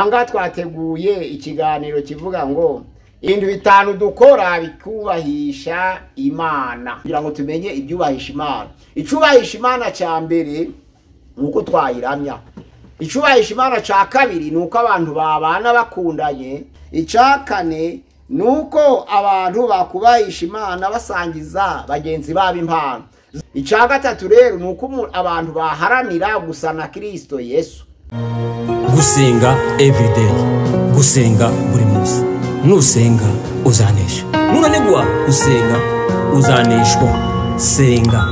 ngaha twateguye ikiganiro kivuga ngo ibintu bitanu dukora bikubahisha imana kugira ngo tumenye ibyubahisha imana icyubahisha imana cya mbere ni uko twayiramya icyubahisha imana cya kabiri ni uko abantu babana bakundanye icya kane ni uko abantu bakubahisha imana basangiza bagenzi babo impano icya gatatu rero ni uko abantu baharanira gusa na kirisito yesu gusenga evurideyi gusenga buri munsi nusenga uzanesha nunanigwa gusenga uzaneshwa senga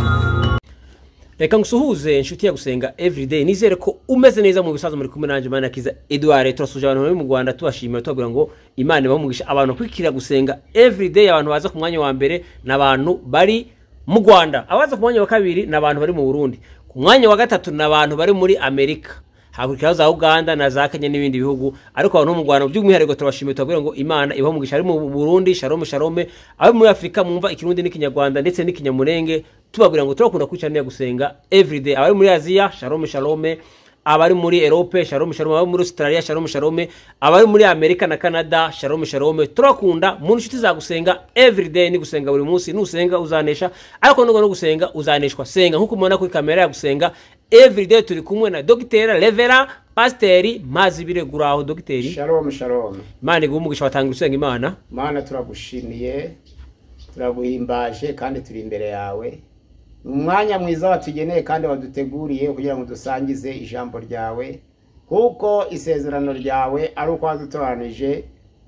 reka ngusuhuze inshuti ya gusenga evurideyi nizere ko umeze neza mu bisaza muri kumwe nanjye imana akiza eduard turasuje abantu bari mu rwanda tubashimira tubabwira ngo imana ibamugisha abantu bakurikira gusenga evurideyi abantu baza ku mwanya wa mbere ni abantu bari mu rwanda abaza ku mwanya wa kabiri ni abantu bari mu burundi ku mwanya wa gatatu ni abantu bari muri amerika hakurikiraho za uganda na za kenya n'ibindi bihugu ariko abantu bo mu rwanda by'umwihariko turabashimiye tubabwira ngo imana ibaho umugisha ari mu burundi sharome sharome abo muri afurika mwumva ikirundi n'ikinyarwanda ndetse n'ikinyamurenge tubabwira ngo turakunda kwicara no gusenga everyday abari muri aziya sharome sharome abari muri erope sharome sharome abari muri australia sharome sharome abari muri amerika na canada sharome sharome turakunda mu nshuti za gusenga everyday ni gusenga buri munsi nusenga uzanesha ariko nubwo no gusenga uzaneshwa senga nk'uko mubona kuri kamera ya gusenga everyday turi kumwe na dogitera revera pasiteri mazi biregura aho dogiteri shalom shalom imana iguha umugisha watanga usenga imana mana turagushimiye turaguhimbaje kandi turi imbere yawe ni umwanya mwiza watugeneye kandi waduteguriye kugira ngo dusangize ijambo ryawe kuko isezerano ryawe ari uko wadutoranije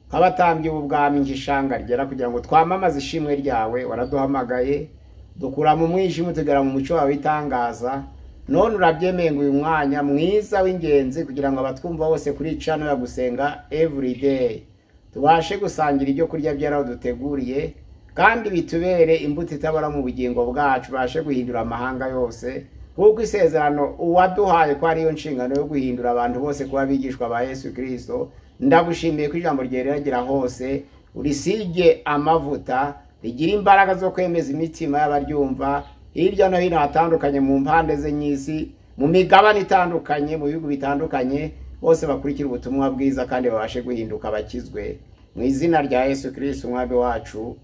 nk'abatambye ubwami nk'ishanga ryera kugira ngo twamamaze ishimwe ryawe waraduhamagaye dukura mu mwijima tugera mu muco wawe w'itangaza none urabyemeye ngo uyu mwanya mwiza w'ingenzi kugira ngo abatwumva bose kuri cano ya gusenga everyday tubashe gusangira ibyo kurya byaraduteguriye kandi bitubere imbuto itabara mu bugingo bwacu ubashe guhindura amahanga yose kuko isezerano uwaduhaye ko ariyo nshingano yo guhindura abantu bose kuba abigishwa ba yesu kirisito ndagushimiye ko ijambo ryeragera hose urisige amavuta rigira imbaraga zo kwemeza imitima y'abaryumva hirya no hino hatandukanye mu mpande ze nyisi mu migabane itandukanye mu bihugu bitandukanye bose bakurikira ubutumwa bwiza kandi babashe guhinduka bakizwe mu izina rya yesu kirisito umwami wacu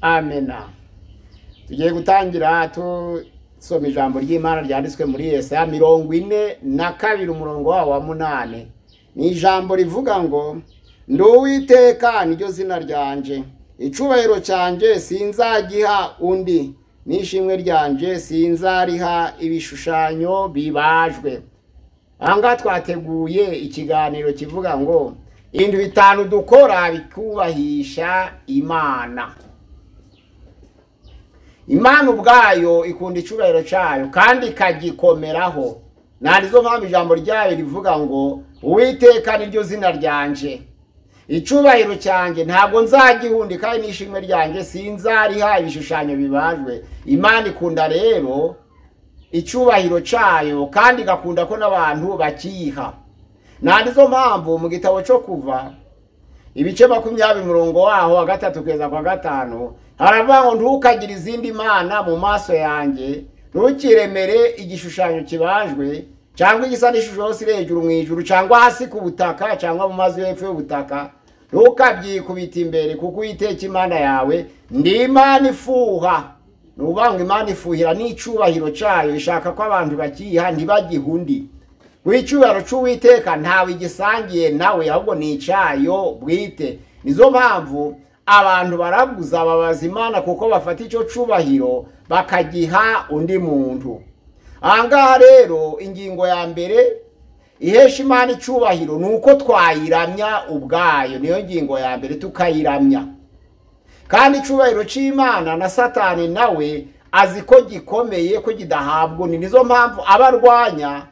amena tugiye gutangira tusoma ijambo ry'imana ryanditswe muri yesaya mirongo ine na kabiri umurongo wawo wa munani ni ijambo rivuga ngo ndi uwiteka niryo zina ryanje icubahiro cyanje sinzagiha undi n'ishimwe ryanje sinzariha ibishushanyo bibajwe ahangaha twateguye ikiganiro kivuga ngo ibintu bitanu dukora bikubahisha imana imana ubwayo ikunda icyubahiro cyayo kandi ikagikomeraho ntabwo mpamvu ijambo ryayo rivuga ngo uwiteka niryo zina ryanje icyubahiro cyanjye ntabwo nzagihunda kandi n'ishimwe ryanjye sinzariha ibishushanyo bibajwe imana ikunda rero icyubahiro cyayo kandi igakunda ko n'abantu bakiyiha ntabwo mpamvu mu gitabo cyo kuva ibice makumyabiri umurongo waho wa gatatu kugeza kwa gatanu haravuga ngo ntukagire izindi mana mu maso yanjye ntukiremere igishushanyo kibajwe cyangwa igisa n'ishusho yose iri hejuru mu ijuru cyangwa hasi ku butaka cyangwa mu mazi y'epfo y'ubutaka ntukabyikubita imbere kuko uyiteka imana yawe ndi imana ifuha ni ukuvuga ngo imana ifuhira n'icyubahiro cyayo ishaka ko abantu bakiyiha ntibagihe undi buri cyubahiro cy'uwiteka ntawe igisangiye nawe ahubwo ni icyayo bwite nizo mpamvu abantu baraguza babaza imana kuko bafata icyo cyubahiro bakagiha undi muntu ahangaha rero ingingo ya mbere ihesha imana icyubahiro ni uko twayiramya ubwayo niyo ngingo ya mbere tukayiramya kandi icyubahiro cy'imana na satani nawe azi ko gikomeye ko kidahabwa ni nizo mpamvu abarwanya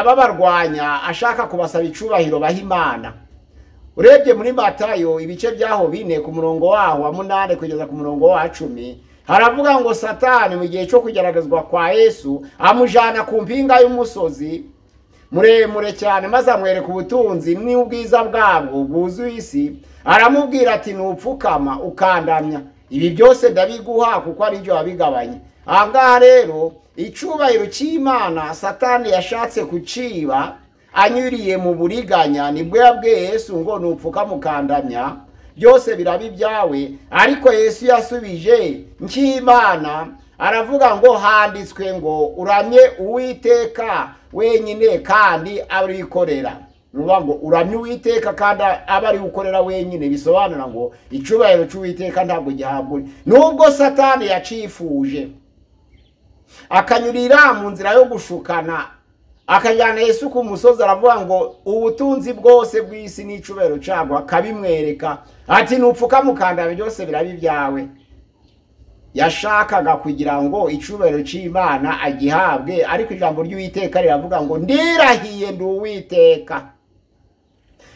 n'ababarwanya ashaka kubasaba icubahiro baha imana urebye muri matayo ibice byaho bine ku murongo waho wa munani kugeza ku murongo wa cumi haravuga ngo satani mu gihe cyo kugeragezwa kwa yesu amujyana ku mpinga y'umusozi muremure cyane maze amwereka ubutunzi n'ubwiza bwabwo bwuzuye isi aramubwira ati ntupfukama ukandamya ibi byose ndabiguha kuko ari byo wabigabanya aha ngaha rero icyubahiro cy'imana satani yashatse kuciba anyuriye mu buriganya nibwo yabwiye yesu ngo nupfuka mukandamya byose biraba ibyawe ariko yesu yasubije nk'imana aravuga ngo handitswe ngo uramye uwiteka wenyine kandi abikorera nuvuga ngo uramye uwiteka kandi aba ari gukorera wenyine bisobanura ngo icyubahiro cy'uwiteka ntabwo gihabwa nubwo satani yacifuje akanyurira mu nzira yo gushukana akajyana yesu ku musozi aravuga ngo ubutunzi bwose bw'isi n'icyubahiro cyabwo akabimwereka ati nupfuka mukandara byose biraba ibyawe yashakaga kugira ngo icyubahiro cy'imana agihabwe ariko ijambo ry'uwiteka riravuga ngo ndirahiye ndi uwiteka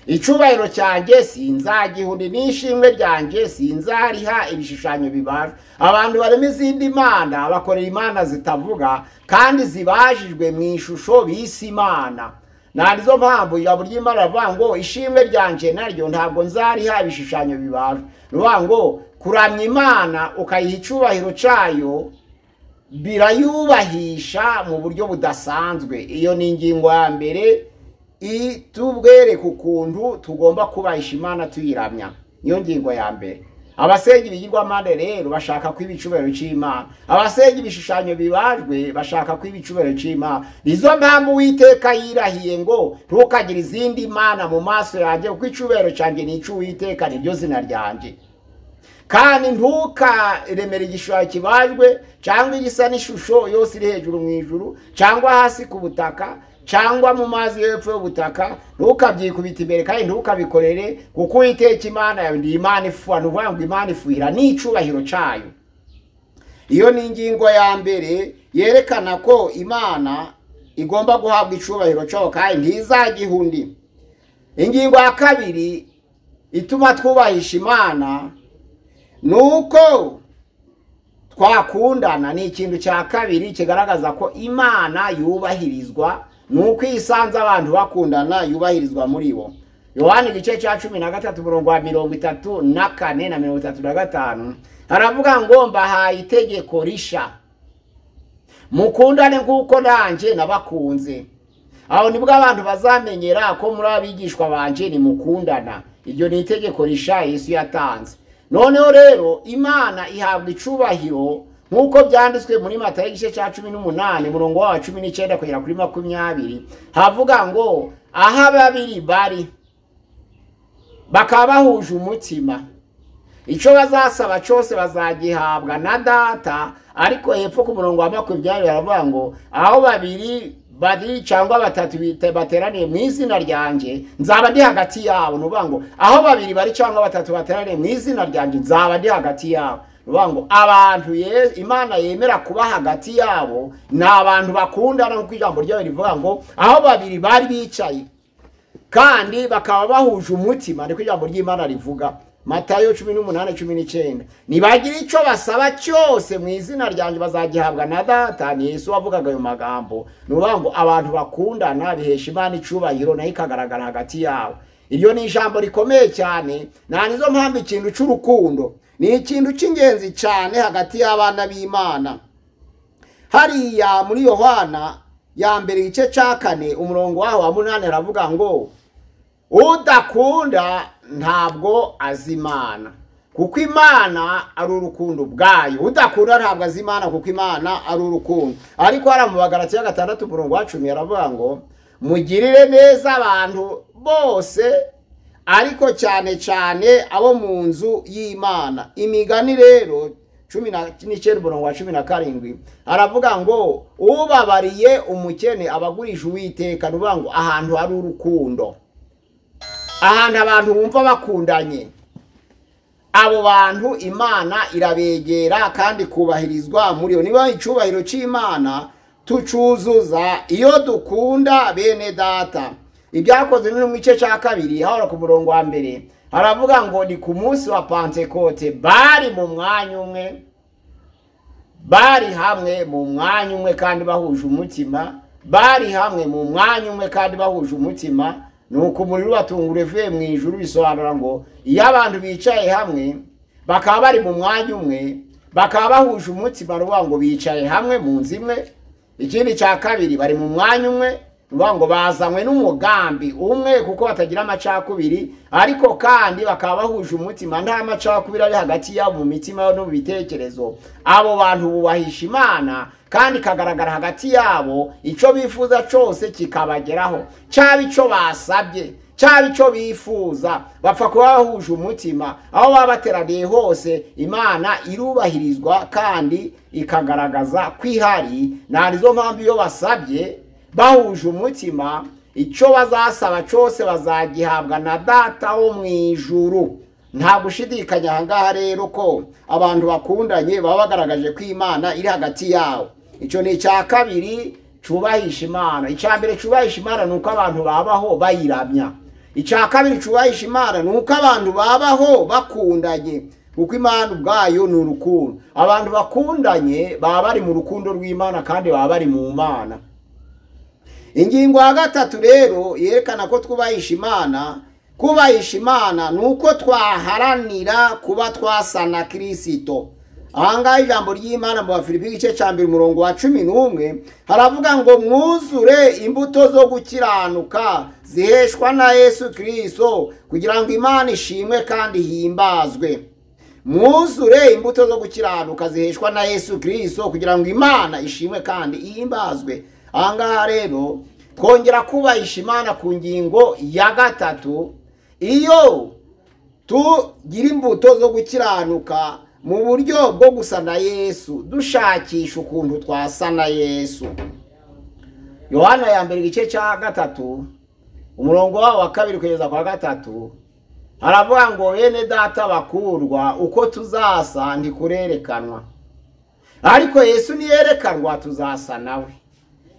icyubahiro cyanjye sinzagihundi n'ishimwe ryanjye sinzariha ibishushanyo bibaje abantu barimo izindi mana bakorera imana zitavuga kandi zibajijwe mu ishusho bise imana nta nizo mpamvu ijambo ry'imana rivuga ngo ishimwe ryanjye naryo ntabwo nzariha ibishushanyo bibaje rivuga ngo kuramya imana ukayiha icyubahiro cyayo birayubahisha mu buryo budasanzwe iyo ni ingingo ya mbere tubwereke ukuntu tugomba kubahisha imana tuyiramya niyo ngingo ya mbere abasenga ibigirwamande rero bashaka ko ibicubero cy'imana abasenga ibishushanyo bibajwe bashaka ko ibicubero cy'imana nizo mpamvu uwiteka yirahiye ngo ntukagire izindi mana mu maso yanjye kuko icubero cyanjye ni icy'uwiteka niryo zina ryanjye kandi ntukaremere igishushanyo kibajwe cyangwa igisa n'ishusho yose iri hejuru mu ijuru cyangwa hasi ku butaka cyangwa mu mazi y'epfo y'ubutaka ntukabyikubita imbere kandi ntukabikorere kuko uwiteka imana yawe ni imana ifuha ni ngo imana ifuhira n'icyubahiro cyayo iyo ni ingingo ya mbere yerekana ko imana igomba guhabwa icyubahiro cyayo kandi ntizajye undi ingingo ya kabiri ituma twubahisha imana ni uko twakundana ni ikintu cya kabiri kigaragaza ko imana yubahirizwa ni uko isanze abantu bakundana yubahirizwa muri bo yohani igice cya cumi na gatatu umurongo wa mirongo itatu na kane na mirongo itatu na gatanu haravuga ngo mbahaye itegeko risha mukundane nk'uko nanjye nabakunze aho nibwo abantu bazamenyera ko muri abigishwa banjye nimukundana iryo ni itegeko risha Yesu yatanze noneho rero imana ihabwa icubahiro nk'uko byanditswe muri mata y'igice cya cumi n'umunani umurongo wa cumi n'icyenda kugera kuri makumyabiri havuga ngo aho ababiri bari bakaba bahuje umutima icyo bazasaba cyose bazagihabwa na data ariko hepfo ku murongo wa makumyabiri baravuga ngo aho babiri bari cyangwa batatu bateraniye mu izina ryanjye nzaba ndi hagati yabo ni ukuvuga ngo aho babiri bari cyangwa batatu bateraniye mu izina ryanjye nzaba ndi hagati yabo ngo abantu imana yemera kuba hagati yabo ni abantu bakundana nk'uko ijambo ryawe rivuga ngo aho babiri bari bicaye kandi bakaba bahuje umutima niko ijambo ry'imana rivuga matayo cumi n'umunani cumi n'icyenda ntibagira icyo basaba cyose mu izina ryanjye bazagihabwa na data ni Yesu wavugaga ayo magambo ni ukuvuga ngo abantu bakundana bihesha imana icubahiro nayo ikagaragara hagati yabo iryo ni ijambo rikomeye cyane nta nizo mpamvu ikintu cy'urukundo ni ikintu cy'ingenzi cyane hagati y'abana b'imana hariya muri yohana ya mbere igice cya kane umurongo waho wa munani aravuga ngo udakunda ntabwo azi imana kuko imana ari urukundo ubwayo udakunda ntabwo azi imana kuko imana ari urukundo ariko hariya mu bagarati ya gatandatu umurongo wa cumi aravuga ngo mugirire neza abantu bose ariko cyane cyane abo mu nzu y'imana imigani rero cumi n'icyenda umurongo wa cumi na karindwi aravuga ngo ubabariye umukene abagurisha uwiteka ni ukuvuga ngo ahantu hari urukundo ahantu abantu bumva bakundanye abo bantu imana irabegera kandi kubahirizwa muri yo niba icyubahiro cy'imana tucuzuza iyo dukunda bene data ibyakozwe no mu gice cya kabiri hahora ku murongo wa mbere haravuga ngo ni ku munsi wa pantekote bari mu mwanya umwe bari hamwe mu mwanya umwe kandi bahuje umutima bari hamwe mu mwanya umwe kandi bahuje umutima ni uko umuriro ubatungura uvuye mu ijuru bisobanura ngo iyo abantu bicaye hamwe bakaba bari mu mwanya umwe bakaba bahuje umutima ruvuga ngo bicaye hamwe mu nzu imwe ikindi cya kabiri bari mu mwanya umwe uvuga ngo bazanywe n'umugambi umwe kuko batagira amacakubiri ariko kandi bakaba bahuje umutima nta macakubiri ari hagati yabo mu mitima no mu bitekerezo abo bantu bubahisha imana kandi ikagaragara hagati yabo icyo bifuza cyose kikabageraho cyaba icyo basabye cyaba icyo bifuza bapfa kuba bahuje umutima aho baba bateraniye hose imana irubahirizwa kandi ikagaragaza ko ihari nta nizo mpamvu iyo basabye bahuje umutima icyo bazasaba cyose bazagihabwa na data wo mu ijuru nta gushidikanya aha ngaha rero ko abantu bakundanye baba bagaragaje ko imana iri hagati yabo icyo ni icya kabiri cyubahisha imana icya mbere cyubahisha imana ni uko abantu babaho bayiramya icya kabiri cyubahisha imana ni uko abantu babaho bakundanye kuko imana ubwayo ni urukundo abantu bakundanye baba bari mu rukundo rw'imana kandi baba bari mu mana ingingo ya gatatu rero yerekana ko twubahisha imana kubahisha imana ni uko twaharanira kuba twasa na kirisito ahangaha ijambo ry'imana mu bafilipi igice cya mbere umurongo wa cumi n'umwe haravuga ngo mwuzure imbuto zo gukiranuka ziheshwa na yesu kirisito kugira ngo imana ishimwe kandi himbazwe mwuzure imbuto zo gukiranuka ziheshwa na yesu kirisito kugira ngo imana ishimwe kandi ihimbazwe ahangaha rero twongera kubahisha imana ku ngingo ya gatatu iyo tugira imbuto zo gukiranuka mu buryo bwo gusa na yesu dushakisha ukuntu twasa na yesu yohana ya mbere igice cya gatatu umurongo wabo wa kabiri kugeza kwa gatatu haravuga ngo bene data bakurwa uko tuzasa ntikurerekanwa ariko yesu niyerekanwa tuzasa nawe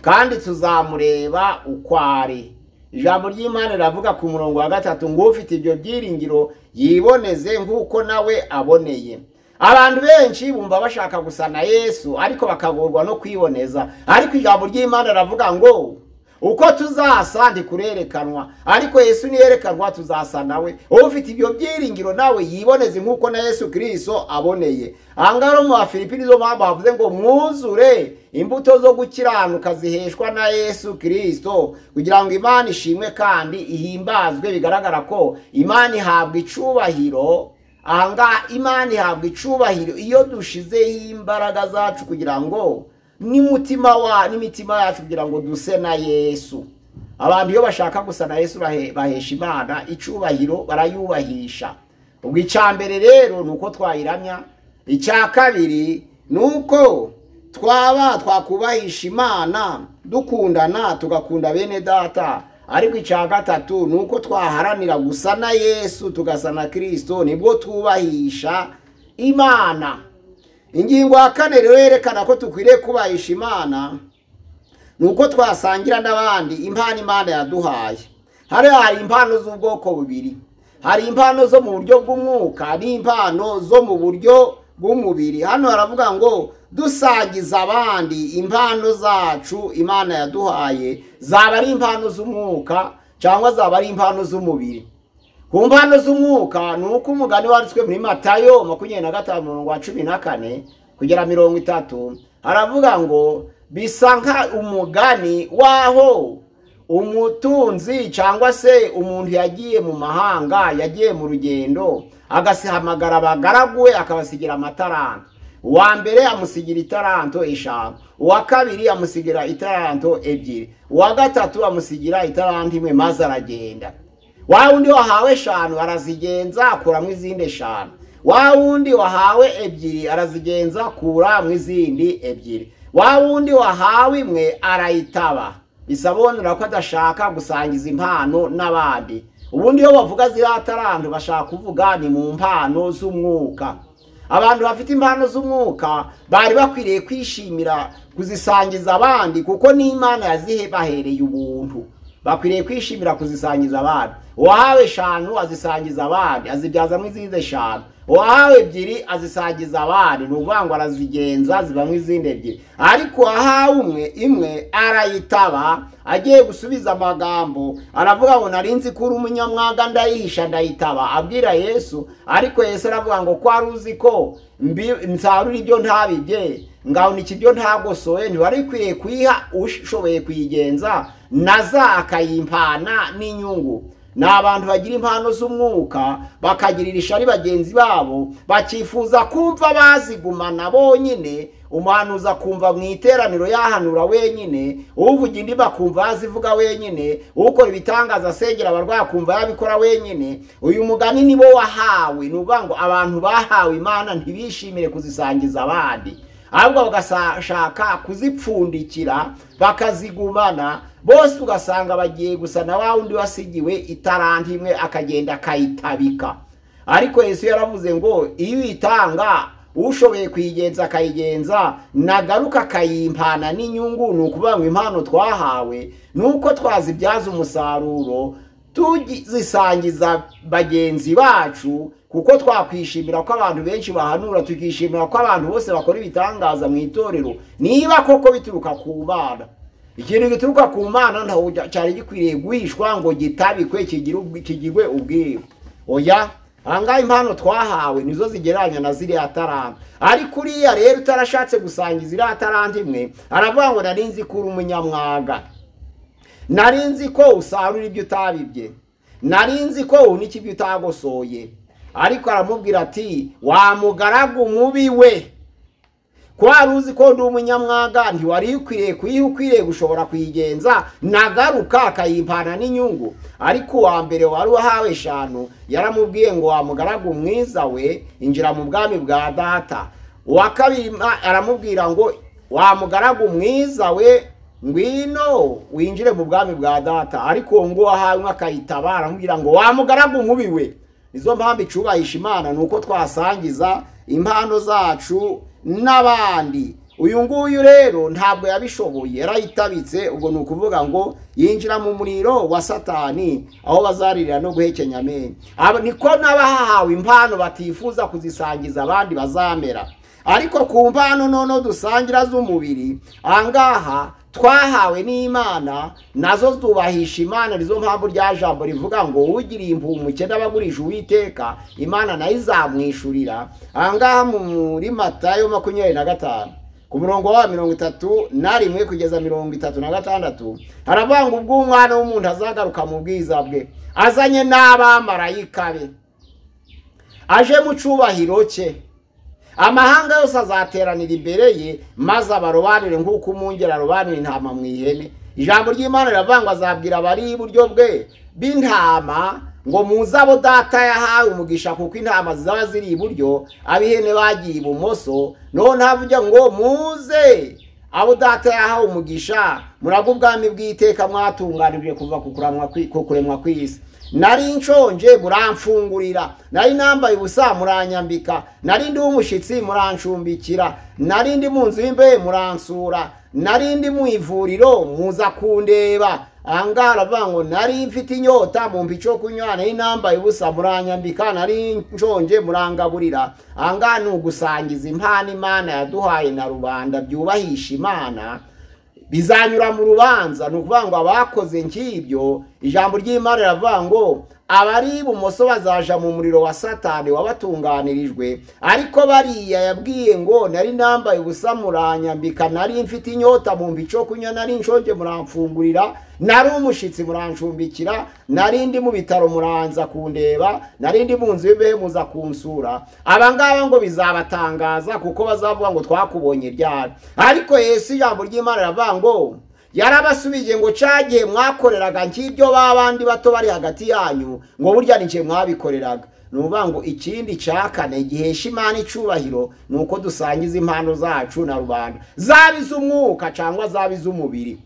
kandi tuzamureba uko ari ijambo ry'imana riravuga ku murongo wa gatatu ngo ufite ibyo byiringiro yiboneze nk'uko nawe aboneye abantu benshi bumva bashaka gusa na yesu ariko bakagorwa no kwiboneza ariko ijambo ry'imana riravuga ngo uko tuzasa kurerekanwa ariko yesu niyerekanwa tuzasa nawe ufite ibyo byiringiro nawe yiboneze nk'uko na yesu kirisito aboneye ahangaha rero mu bafilipi nizo mpamvu havuze ngo mwuzure imbuto zo gukiranuka ziheshwa na yesu kirisito kugira ngo imana ishimwe kandi ihimbazwe bigaragara ko imana ihabwa icyubahiro ahangaha imana ihabwa icyubahiro iyo dushizeho imbaraga zacu kugira ngo n'umutima wa n'imitima yacu kugira ngo duse na yesu abantu iyo bashaka gusa na yesu bahesha imana icyubahiro barayubahisha ubwo icya mbere rero ni uko twayiramya icya kabiri ni uko twaba twakubahisha imana dukundana tugakunda bene data ariko icya gatatu ni uko twaharanira gusa na yesu tugasa na kirisito nibwo twubahisha imana ingingo ya kane rero yerekana ko dukwiriye kubahisha imana ni uko twasangira n'abandi impano imana yaduhaye hariya hari impano z'ubwoko bubiri hari impano zo mu buryo bw'umwuka n'impano zo mu buryo bw'umubiri hano haravuga ngo dusangiza abandi impano zacu imana yaduhaye zaba ari impano z'umwuka cyangwa zaba ari impano z'umubiri ku mpano z'umwuka ni uko umugani wanditswe muri matayo makumyabiri na gatanu mirongo cumi na kane kugera mirongo itatu haravuga ngo bisa nka umugani w'aho umutunzi cyangwa se umuntu yagiye mu mahanga yagiye mu rugendo agasihamagara abagaragu we akabasigira amataranta uwa mbere amusigira itaranto eshanu uwa kabiri amusigira itaranto ebyiri uwa gatatu amusigira itaranto imwe maze aragenda wa wundi wahawe eshanu arazigenza akuramo izindi eshanu wa wundi wahawe ebyiri arazigenza akura mu izindi ebyiri wa wundi wahawe imwe arayitaba bisabonera ko adashaka gusangiza impano n'abandi ubundi iyo bavuga ziriya atarantu bashaka kuvuga ni mu mpano z'umwuka abantu bafite impano z'umwuka bari bakwiriye kwishimira kuzisangiza abandi kuko n'imana yazihe bahereye ubuntu bakwiriye kwishimira kuzisangiza abandi uwahawe eshanu azisangiza abandi azibyazamo izindi eshanu uwahawe ebyiri azisangiza abandi ni ukuvuga ngo arazigenza zibamo izindi ebyiri ariko uwahawe umwe imwe arayitaba agiye gusubiza amagambo aravuga ngo narinzi ko uri umunyamwaga ndayihisha ndayitaba abwira yesu ariko yesu aravuga ngo ko wari uzi ko nsarura ibyo ntabibye ngahunika ibyo ntagosoye ntiwari ukwiye kuyiha ushoboye kuyigenza na za akayimpana n'inyungu ni abantu bagira impano z'umwuka bakagirira ishari bagenzi babo bakifuza kumva bazigumana bonyine umuhanuzi akumva mu iteraniro yahanura wenyine uvuga indi bakumva yazivuga wenyine ukora ibitangaza asengera abarwayi akumva yabikora wenyine uyu mugani ni bo wahawe ni ukuvuga ngo abantu bahawe imana ntibishimire kuzisangiza abandi ahubwo bagashaka kuzipfundikira bakazigumana bose ugasanga bagiye gusa na wa wundi wasigiwe itaranta imwe akagenda akayitabika ariko Yesu yaravuze ngo iyo uyitanga ushoboye kuyigenza akayigenza nagaruka akayimpana n'inyungu ni ukuvuga ngo impano twahawe ni uko twazibyaza umusaruro tuzisangiza bagenzi bacu kuko twakwishimira ko abantu benshi bahanura tukishimira ko abantu bose bakora ibitangaza mu itorero niba koko bituruka ku mana ikintu gituruka ku mana ntabwo cyari gikwiriye guhishwa ngo gitabikwe kigirwe ubwiwe oya ahangaha impano twahawe nizo zigereranya na ziriya taranta ariko uriya rero utarashatse gusangiza iriya taranta imwe aravuga ngo nari nzi ko uri umunyamwaga nari nzi ko usarura ibyo utabibye nari nzi ko uhunika ibyo utagosoye ariko aramubwira ati wamugaragu mubi we ko wari uzi ko ndi umunyamwaga ntiwari ukwiriye kuyiha ukwiriye gushobora kuyigenza nagaruka akayivana n'inyungu ariko uwa mbere wari uwahawe eshanu yaramubwiye ngo wamugaragu mwiza we injira mu bwami bwa data uwa kabiri aramubwira ngo wamugaragu mwiza we ngwino winjire mu bwami bwa data ariko uwo nguwo ahawe nk'akayitabara aramubwira ngo wamugaragu mubi we izo mpamvu icubahisha imana ni uko twasangiza impano zacu n'abandi uyu nguyu rero ntabwo yabishoboye yarayitabitse ubwo ni ukuvuga ngo yinjira mu muriro wa satani aho bazaririra no guhekenya amenyo niko n'abahawe impano batifuza kuzisangiza abandi bazamera ariko ku mpano noneho dusangira z'umubiri ahangaha twahawe n'imana nazo zubahisha imana nizo mpamvu rya jambo rivuga ngo ugiriye impumuke n'abagurisha uwiteka imana nayo izamwishyurira ahangaha muri matayo makumyabiri na gatanu ku murongo wa mirongo itatu na rimwe kugeza mirongo itatu na gatandatu haravuga ngo ubwo umwana w'umuntu azagaruka mu bwiza bwe azanye n'abamarayika be aje mu cyubahiro cye amahanga yose azateranira imbere ye maze abarobanure nk'uko umwungeri arobanura intama mu ihene ijambo ry'imana riravuga ngo azabwira abari iburyo bwe b'intama ngo muze abo data yahawe umugisha kuko intama zizaba ziri iburyo ab'ihene bagiye ibumoso none havuga ngo muze abo data yahawe umugisha murago ubwami bw'iteka mwatunganijwe kuva ku kuremwa kw'isi nari nshonje muramfungurira nari nambaye ubusa muranyambika nari ndi w'umushyitsi murancumbikira nari ndi mu nzu y'imbehe muransura nari ndi mu ivuriro muza kundeba ahangaha aravuga ngo nari mfite inyota mu mbico kunywa nari nambaye ubusa muranyambika nari nshonje murangaburira ahangaha ni ugusangiza impano imana yaduhaye na rubanda byubahisha imana bizanyura mu rubanza ni ukuvuga ngo abakoze nk'ibyo ijambo ry'imana riravuga ngo abari ibumoso bazaja mu muriro wa satani wabatunganirijwe ariko bariya yabwiye ngo nari nambaye ubusa muranyambika nari mfite inyota mu mbico kunywa nari nshonje muramfungurira nari umushyitsi murancumbikira nari ndi mu bitaro muranza kundeba nari ndi mu nzu y'imbehe muza kunsura aba ngaba ngo bizabatangaza kuko bazavuga ngo twakubonye ryari ariko yesu ijambo ry'imana riravuga ngo yarabasubije ngo cagihe mwakoreraga nk'ibyo babandi bato bari hagati yanyu ngo burya n'igihe mwabikoreraga ni ukuvuga ngo ikindi cya kane gihesha imana icubahiro ni uko dusangiza impano zacu na rubanda zaba iz'umwuka cyangwa zaba iz'umubiri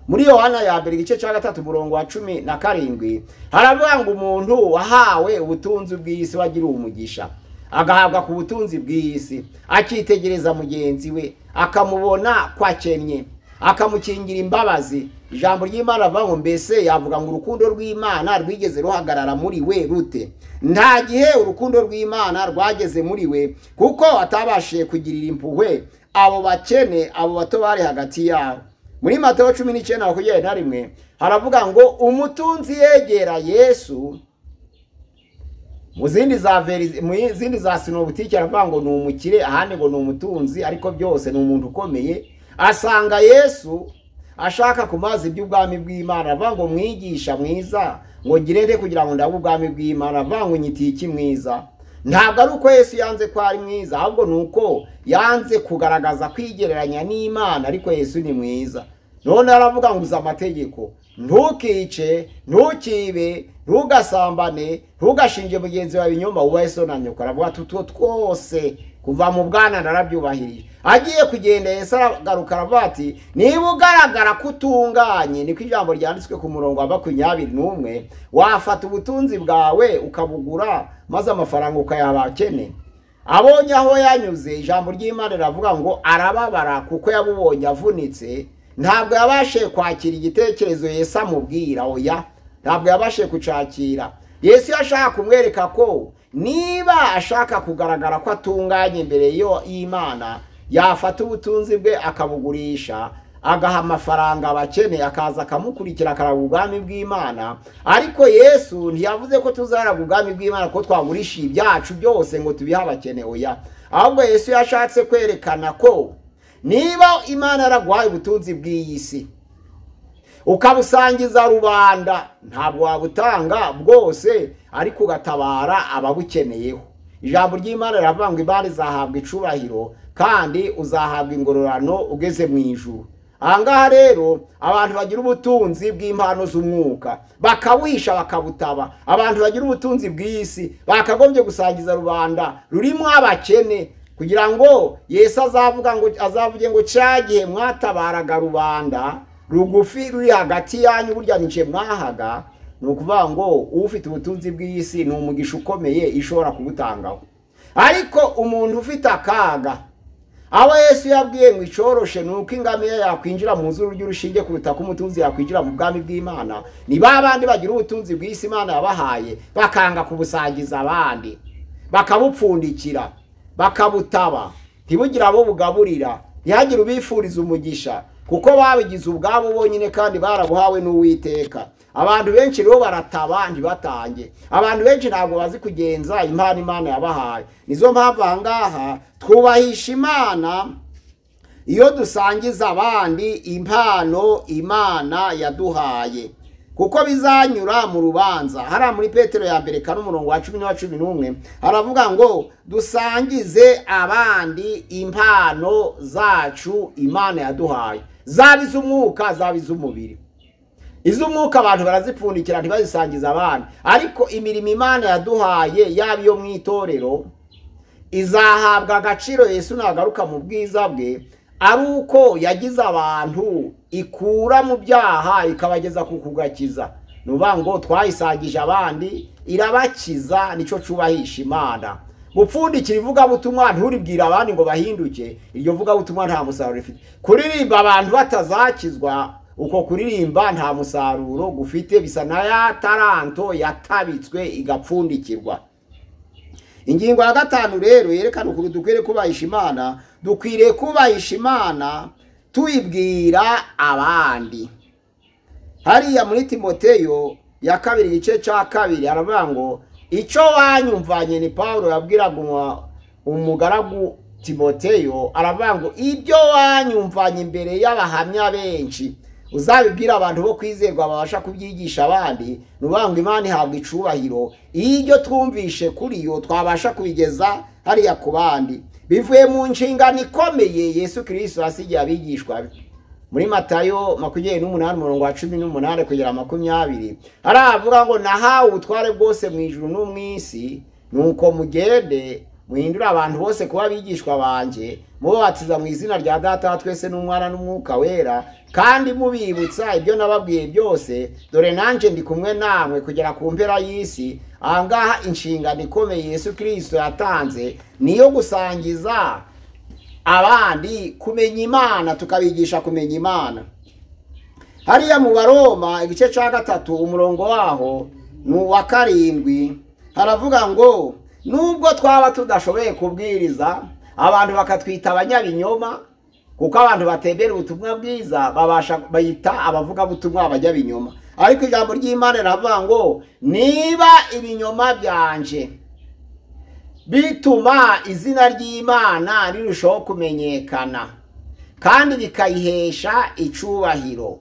muri yohana ya mbere igice cya gatatu umurongo wa cumi na karindwi haravuga ngo umuntu wahawe ubutunzi bw'isi wagiriwe umugisha agahabwa ku butunzi bw'isi akitegereza mugenzi we akamubona ko akennye akamukingira imbabazi ijambo ry'imana avuga ngo mbese yavuga ngo urukundo rw'imana rwigeze ruhagarara muri we rute nta gihe urukundo rw'imana rwageze muri we kuko atabashije kugirira impuhwe abo bakene abo bato bari hagati yabo muri matayo cumi n'icyenda makumyabiri na rimwe haravuga ngo umutunzi yegera yesu mu zindi za veri mu zindi za sinobutike aravuga ngo ni umukire ahandi ngo ni umutunzi ariko byose ni umuntu ukomeye asanga yesu ashaka kumaza iby'ubwami bw'imana aravuga ngo mwigisha mwiza ngo gire nde kugira ngo ndabe ubwami bw'imana aravuga ngo nyitiye iki mwiza ntabwo ari uko yesu yanze ko ari mwiza ahubwo ni uko yanze kugaragaza kwigereranya n'imana ariko yesu ni mwiza none aravuga ngo uzi amategeko ntukice ntukibe ntugasambane ntugashinje mugenzi wawe inyuma wubahe so na nyoko aravuga ati utwo twose kuva mu bwana narabyubahirije agiye kugenda yesu aragaruka aravuga ati niba ugaragara ko utunganye niko ijambo ryanditswe ku murongo wa makumyabiri n'umwe wafata ubutunzi bwawe ukabugura maze amafaranga ukayaha abakene abonye aho yanyuze ijambo ry'imana riravuga ngo arababara kuko yabubonye avunitse ntabwo yabashije kwakira igitekerezo yesu amubwira oya ntabwo yabashije kucakira yesu yashaka kumwereka ko niba ashaka kugaragara ko atunganye imbere y'imana yafata ubutunzi bwe akabugurisha agaha amafaranga abakeneye akaza akamukurikira akaraga ubwami bw'imana ariko yesu ntiyavuze ko tuzaraga ubwami bw'imana ko twagurisha ibyacu byose ngo tubihe abakene oya ahubwo yesu yashatse kwerekana ko niba imana yaraguhaye ubutunzi bw'iyi si ukabusangiza rubanda ntabwo wabutanga bwose ariko ugatabara ababukeneyeho ijambo ry'imana riravuga ngo imana izahabwa icubahiro kandi uzahabwa ingororano ugeze mu ijuru aha ngaha rero abantu bagira ubutunzi bw'impano z'umwuka bakawisha bakabutaba abantu bagira ubutunzi bw'isi bakagombye gusangiza rubanda rurimo abakene kugira ngo yesu azavuga ngo azavuge ngo cyagihe mwatabaraga rubanda rugufi ruri hagati yanyu burya nice mwahaga ni ukuvuga ngo ufite ubutunzi bw'isi ni umugisha ukomeye ishobora kubutangaho ariko umuntu ufite akaga abo yesu yabwiye ngo icoroshe ni uko ingamiya yakwinjira mu nzu ry'urushinge kuruta ko umutunzi yakwinjira mu bwami bw'imana ni ba bandi bagira ubutunzi bw'isi imana yabahaye bakanga kubusangiza abandi bakabupfundikira bakabutaba ntibugire abo bugaburira ntihagire ubifuriza umugisha kuko babigize ubwabo bonyine kandi barabuhawe n'uwiteka abantu benshi rero barataba ntibatange abantu benshi ntabwo bazi kugenza impano imana yabahaye nizo mpamvu aha ngaha twubahisha imana iyo dusangiza abandi impano imana yaduhaye kuko bizanyura mu rubanza hariya muri petero ya mbere kane umurongo wa cumi n'uwa cumi n'umwe haravuga ngo dusangize abandi impano zacu imana yaduhaye zaba iz'umwuka zaba iz'umubiri iz'umwuka abantu barazipfundikira ntibazisangiza abandi ariko imirimo imana yaduhaye yaba iyo mu itorero izahabwa agaciro yesu nagaruka mu bwiza bwe ari uko yagize abantu ikura mu byaha ikabageza ku kugakiza ni ukuvuga ngo twayisangije abandi irabakiza nicyo cyubahisha imana gupfundikira ivugabutumwa nturibwire abandi ngo bahinduke iryo vugabutumwa nta musaruro rifite kuririmba abantu batazakizwa uko kuririmba nta musaruro gufite bisa na ya taranto yatabitswe igapfundikirwa ingingo ya gatanu rero yerekana ukuntu dukwiriye kubahisha imana dukwiriye kubahisha imana tuyibwira abandi hariya muri timoteyo ya kabiri igice cya kabiri haravuga ngo icyo wanyumvanye ni paul yabwiraga umugaragu timoteyo aravuga ngo ibyo wanyumvanye imbere y'abahamya benshi uzabibwira abantu bo kwizerwa babasha kubyigisha abandi ngo imana ihabwa icubahiro iyo twumvishe kuri yo twabasha kubigeza hariya ku bandi bivuye mu nshingano ikomeye yesu kirisito asigiye abigishwa muri matayo makumyabiri n'umunani umurongo wa cumi n'umunani kugera makumyabiri haravuga ngo nahawe ubutware bwose mu ijuru no mu isi ni uko mugende muhindura abantu bose kuba abigishwa banjye mubabatiza mu izina rya data twese n'umwana n'umwuka wera kandi mubibutsa ibyo nababwiye byose dore nanjye ndi kumwe namwe kugera ku mpera y'isi aha ngaha inshingano ikomeye yesu kirisito yatanze ni iyo gusangiza abandi kumenya imana tukabigisha kumenya imana hariya mu baroma igice cya gatatu umurongo waho ni uwa karindwi haravuga ngo nubwo twaba tudashoboye kubwiriza abantu bakatwita abanyabinyoma kuko abantu batembera ubutumwa bwiza babasha bayita abavugabutumwa abanyabinyoma ariko ijambo ry'imana riravuga ngo niba ibinyoma byanje bituma izina ry'imana rirushaho kumenyekana kandi bikayihesha icyubahiro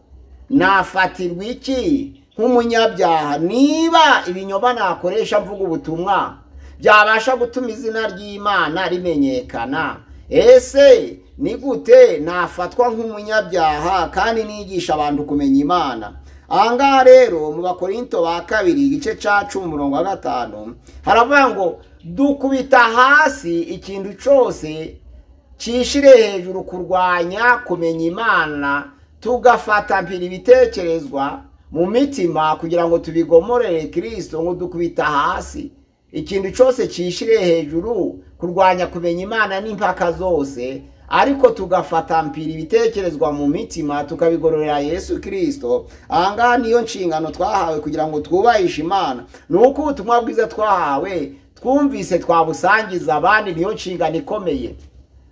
nafatirwa iki nk'umunyabyaha niba ibinyoma nakoresha mvuga ubutumwa byabasha gutuma izina ry'imana rimenyekana ese ni gute nafatwa nk'umunyabyaha kandi nigisha abantu kumenya imana aha ngaha rero mu bakorinto ba kabiri igice cya cumi umurongo wa gatanu haravuga ngo dukubita hasi ikintu cyose cyishire hejuru kurwanya kumenya imana tugafata mpira ibitekerezwa mu mitima kugira ngo tubigomorere kirisito ngo dukubita hasi ikintu cyose cyishire hejuru kurwanya kumenya imana n'impaka zose ariko tugafata mpira ibitekerezwa mu mitima tukabigororera yesu kirisito ahangaha niyo nshingano twahawe kugira ngo twubahishe imana ni uko ubutumwa bwiza twahawe twumvise twabusangiza abandi niyo nshingano ikomeye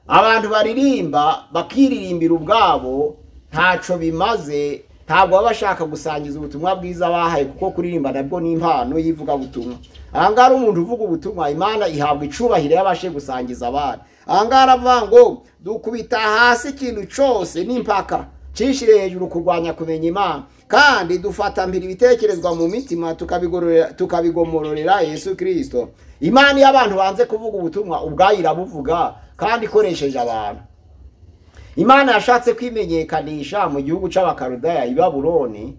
abantu baririmba bakiririmbira ubwabo ntacyo bimaze ntabwo baba bashaka gusangiza ubutumwa bwiza bahaye kuko kuririmba nabwo ni impano y'ivugabutumwa ahangaha umuntu uvuga ubutumwa imana ihabwa icubahiro yabashe gusangiza abana ahangaha aravuga ngo dukubita hasi ikintu cyose n'impaka cyishyire hejuru kurwanya kumenya imana kandi dufata mbere ibitekerezwa mu mitima tukabigomororera yesu kirisito imana iyo abantu banze kuvuga ubutumwa ubwayo irabuvuga kandi ikoresheje abantu imana yashatse kwimenyekanisha mu gihugu cy'abakarudaya i babuloni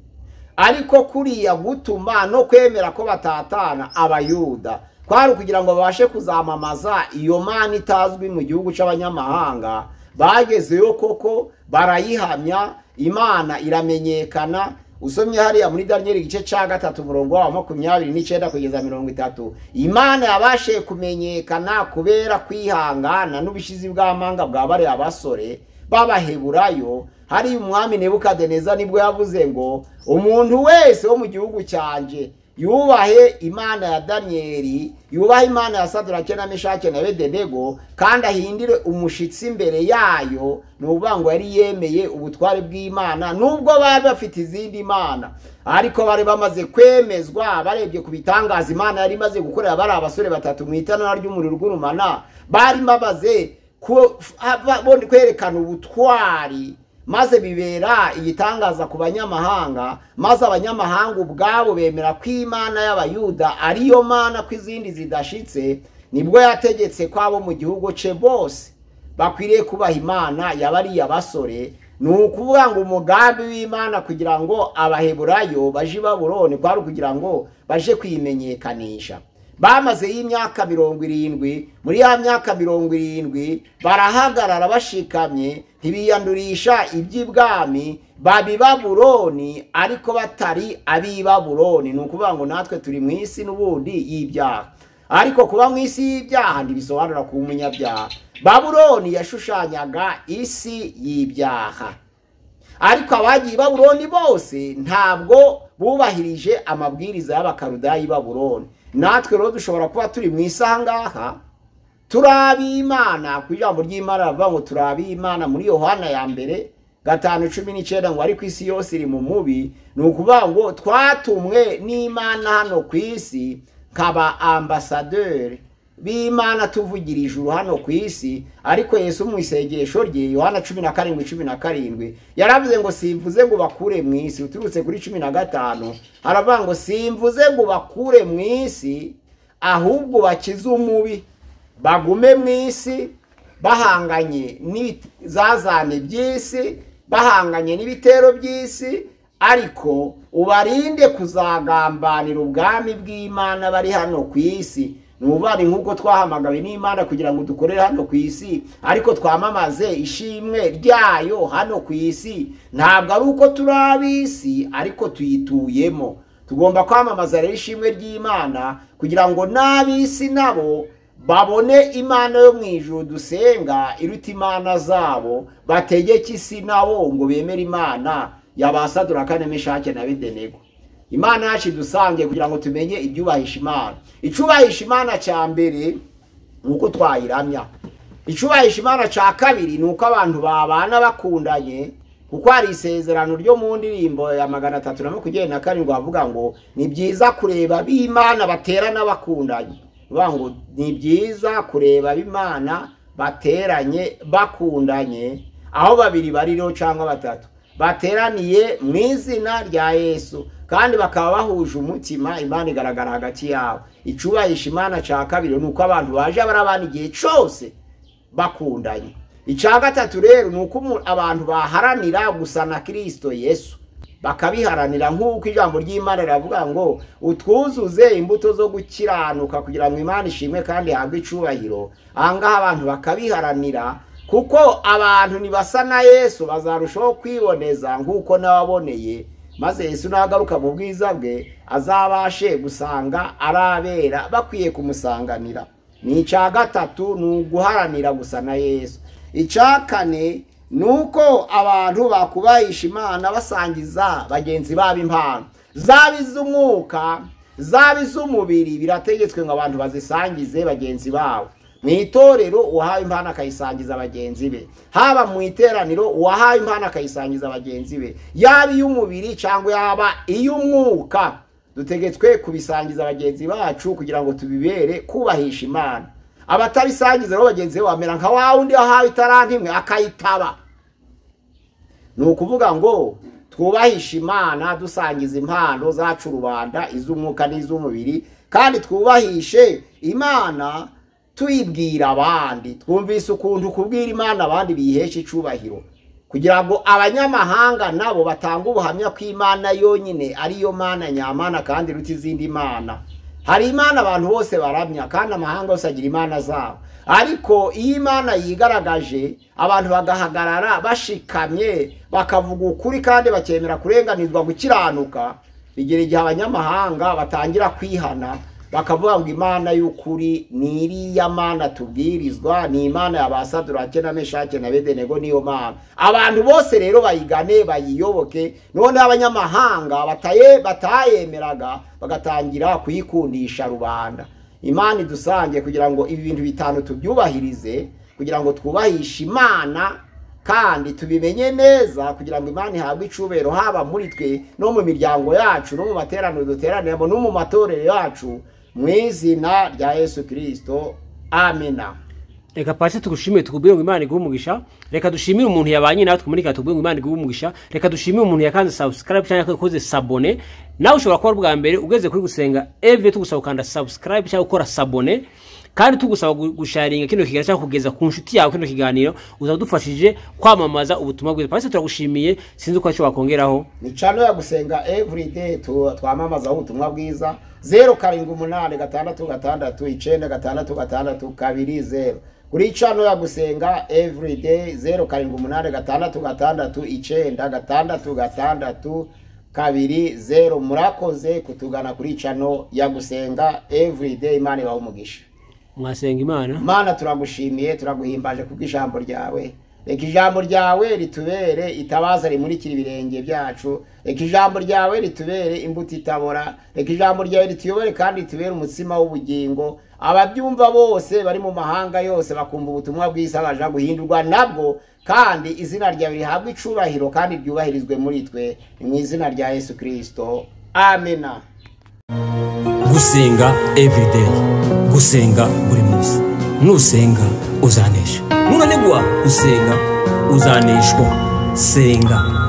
ariko kuriya gutuma no kwemera ko batatana abayuda kwari ukugira ngo babashe kuzamamaza iyo mana itazwi mu gihugu cy'abanyamahanga bagezeyo koko barayihamya imana iramenyekana usomye hariya muri daniyeli igice cya gatatu umurongo wa makumyabiri n'icyenda kugeza mirongo itatu imana yabashe kumenyekana kubera kwihangana n'ubushizi bw'amanga bwa bariya basore babaheburayo hari umwami nebukadineza nibwo yavuze ngo umuntu wese wo mu gihugu cyanje yubahe imana ya daniyeli yubahe imana ya sadurake na meshake na bedenego kandi ahindire umushitsi imbere yayo ni ukuvuga ngo yari yemeye ubutware bw'imana nubwo bari bafite izindi mana ariko bari bamaze kwemezwa barebye ku bitangaza imana yari imaze gukorera bari abasore batatu mu itanura ry'umuriro ugurumana bari bamaze kwerekana ubutwari maze bibera igitangaza ku banyamahanga maze abanyamahanga ubwabo bemera ko imana y'abayuda ariyo mana ko izindi zidashitse nibwo yategetse ko abo mu gihugu cye bose bakwiriye kubaha imana yabariya basore ni ukuvuga ngo umugambi w'imana kugira ngo abaheburayo baje i baburoni kwari kugira ngo baje kwimenyekanisha bamaze y'imyaka mirongo irindwi muri ya myaka mirongo irindwi barahagarara bashikamye ntibiyandurisha iby'ibwami babibaburoni ariko batari abibaburoni ni ukuvuga ngo natwe turi mu isi n'ubundi y'ibyaha ariko kuba mu isi y'ibyaha ntibisobanura ku munyabyaha baburoni yashushanyaga isi y'ibyaha ariko abagiye i baburoni bose ntabwo bubahirije amabwiriza y'abakarudayi i baburoni natwe rero dushobora kuba turi mu isangaha turi ab'imana ku ijambo ry'imana baravuga ngo turi ab'imana muri yohana ya mbere gatanu cumi n'icyenda ngo ariko isi yose iri mu mubi ni ukuvuga ngo twatumwe n'imana hano ku isi nkaba ambasaderi b'imana tuvugira ijuru hano ku isi ariko yesu mu isengesho rye yohana cumi na karindwi cumi na karindwi yaravuze ngo simvuze ngo bakure mu isi uturutse kuri cumi na gatanu haravuga ngo simvuze ngo bakure mu isi ahubwo bakize umubi bagume mu isi bahanganye n'ibizazane by'isi bahanganye n'ibitero by'isi ariko ubarinde kuzagambanira ubwami bw'imana bari hano ku isi ni nk'uko twahamagawe n'imana kugira ngo dukorere hano ku isi ariko twamamaze ishimwe ryayo hano ku isi ntabwo ari uko turi ab'isi ariko tuyituyemo tugomba kwamamaza rero ishimwe ry'imana kugira ngo n'ab'isi nabo babone imana yo mu ijoro dusenga iruta imana zabo bategeke isi nabo ngo bemere imana yabasadura kane mishake na bedenego imana yacu dusange kugira ngo tumenye ibyubahisha imana icyubahisha imana cya mbere ni uko twayiramya icyubahisha imana cya kabiri ni uko abantu babana bakundanye kuko hari isezerano ryo mu ndirimbo ya magana atatu na makumyabiri na karindwi bavuga ngo ni byiza kureba b'imana baterana bakundanye bavuga ngo ni byiza kureba b'imana bateranye bakundanye aho babiri baririho cyangwa batatu bateraniye mu izina rya yesu kandi bakaba bahuje umutima imana igaragara hagati yabo icyubahisha imana cya kabiri ni uko abantu baje barabana igihe cyose bakundanye icya gatatu rero ni uko abantu baharanira gusa na kirisito yesu bakabiharanira nk'uko ijambo ry'imana riravuga ngo utwuzuze imbuto zo gukiranuka kugira ngo imana ishimwe kandi ihabwe icyubahiro aha ngaha abantu bakabiharanira kuko abantu ntibasa na yesu bazarushaho kwiboneza nk'uko n'ababoneye maze yesu nagaruka mu bwiza bwe azabashe gusanga ari abera bakwiye kumusanganira ni icya gatatu ni uguharanira gusa na yesu icya kane ni uko abantu bakubahisha imana basangiza bagenzi babo impano zaba iz'umwuka zaba iz'umubiri birategetswe ngo abantu bazisangize bagenzi babo mu itorero uwahawe impano akayisangiza bagenzi be haba mu iteraniro uwahawe impano akayisangiza bagenzi be yaba iy'umubiri cyangwa yaba iy'umwuka dutegetswe kubisangiza bagenzi bacu kugira ngo tubibere kubahisha imana abatabisangiza rero bagenzi be bamera nka wa wundi wahawe itaranti imwe akayitaba ni ukuvuga ngo twubahishe imana dusangiza impano zacu rubanda iz'umwuka n'iz'umubiri kandi twubahishe imana tuyibwira abandi twumvise ukuntu kubwira imana abandi biyihesha icyubahiro kugira ngo abanyamahanga nabo batanga ubuhamya ko imana yonyine ariyo mana nyamana kandi iruta izindi mana hari imana abantu bose baramya kandi amahanga yose agira imana zabo ariko iyo imana yigaragaje abantu bagahagarara bashikamye bakavuga ukuri kandi bakemera kurenganizwa gukiranuka bigera igihe abanyamahanga batangira kwihana bakavuga ngo imana y'ukuri ni iriya mana tubwirizwa ni imana ya ba sadurake na meshake na bedenego niyo mana abantu bose rero bayigane bayiyoboke noneho abanyamahanga batayemeraga bagatangira kuyikundisha rubanda imana idusange kugira ngo ibi bintu bitanu tubyubahirize kugira ngo twubahishe imana kandi tubimenye neza kugira ngo imana ihabwe icubero haba muri twe no mu miryango yacu no mu materaniro duteraniramo no mu matorero yacu mu izina rya yesu kirisito amena reka pasi tugushimire tukubwire ngo imana iguhe umugisha reka dushimire umuntu yabanye natwe muri reka tubwire ngo imana iguhe umugisha reka dushimire umuntu yakanze sabusikarayibu cyangwa yakoze sabone nawe ushobora kuba bwa mbere ugeze kuri gusenga evide tugusaba gukanda sabusikarayibu cyangwa gukora sabone kandi tugusaba gusharinga kino kiganiro cyangwa kugeza ku nshuti yawe kino kiganiro uzaba udufashije kwamamaza ubutumwa bwiza pasi turagushimiye sinzi uko icyo wakongeraho ni cano ya gusenga everyday tu- twamamazaho ubutumwa bwiza zeru karindwi umunani gatandatu gatandatu icenda gatandatu gatandatu kabiri zeru kuri cano ya gusenga everyday zeru karindwi umunani gatandatu gatandatu icenda gatandatu gatandatu kabiri zeru murakoze kutugana kuri cano ya gusenga everyday imana ibaha umugisha mwasenga imana mana turagushimiye turaguhimbaje kubwo ijambo ryawe reka ijambo ryawe ritubere itabaza rimurikira ibirenge byacu reka ijambo ryawe ritubere imbuto itabora reka ijambo ryawe rituyobore kandi ritubere umutsima w'ubugingo ababyumva bose bari mu mahanga yose bakumva ubutumwa bwiza baje guhindurwa nabwo kandi izina ryawe rihabwe icubahiro kandi ryubahirizwe muri twe ni mu izina rya yesu kirisito amena gusenga everyday gusenga buri munsi nusenga uzanesha nunanigwa gusenga uzaneshwa senga